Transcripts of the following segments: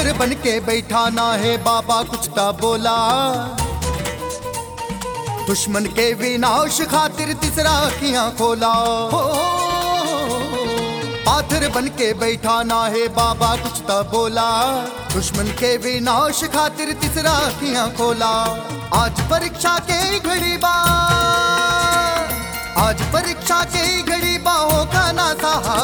पाथर बन के बैठा ना है बाबा कुछ ता बोला दुश्मन के विनाश खातिर तीसरा अखियां खोला हो पाथर बन के बैठा ना है बाबा कुछ ता बोला दुश्मन के विनाश खातिर तीसरा अखियां खोला आज परीक्षा के घड़ी बा आज परीक्षा के घड़ी बाहों का ना सहा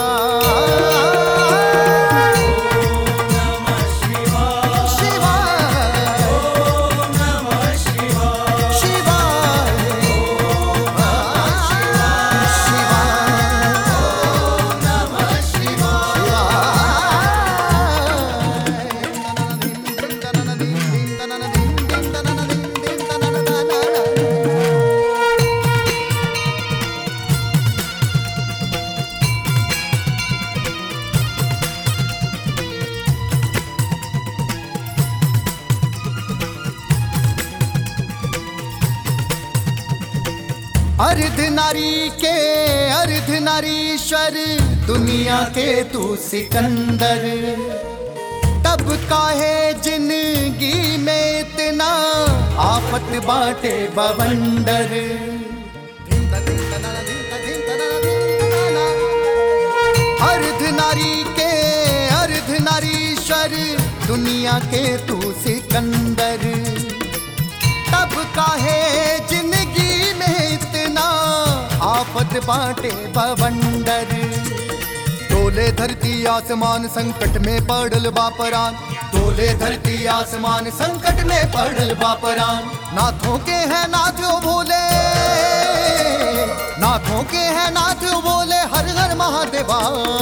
अर्ध नारी के अर्ध नारीश्वर दुनिया के तू सिकंदर तब काहे जिंदगी में इतना आफत बाटे बवंडर अर्ध नारी के अर्ध नारीश्वर दुनिया के तू सिकंदर तब काहे जिंदगी में इतना आफत बाटे बवंडर डोले धरती आसमान संकट में पड़ल बापरान डोले धरती आसमान संकट में पड़ल बापरान नाथों के हैं नाथ बोले नाथों के हैं नाथ बोले हर हर महादेवा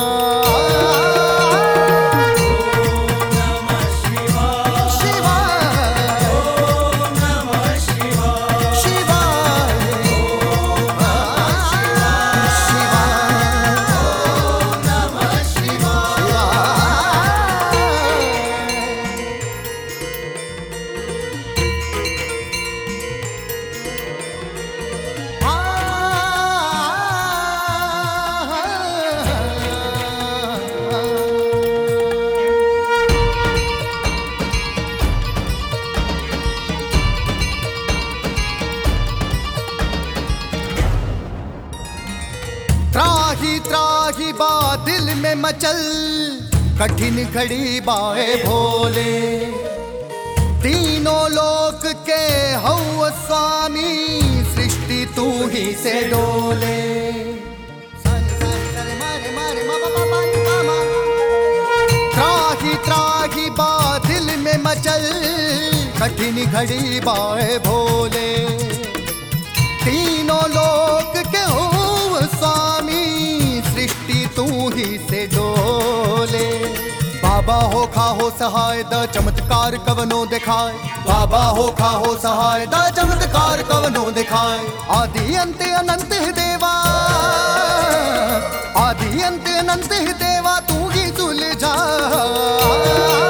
त्राही त्राही बा दिल में मचल कठिन घड़ी बाए भोले तीनों लोक के हौ स्वामी सृष्टि तू ही से डोले त्राही त्राही बा दिल में मचल कठिन घड़ी बाए भोले तीनों लोक के हो स्वामी सृष्टि तू ही से डोले बाबा हो खा हो सहाय द चमत्कार कवनो दिखाए बाबा हो खा हो सहाय द चमत्कार कवनो दिखाए आदि अंत अनंत है देवा आदि अंत अनंत है देवा तू ही सुलझा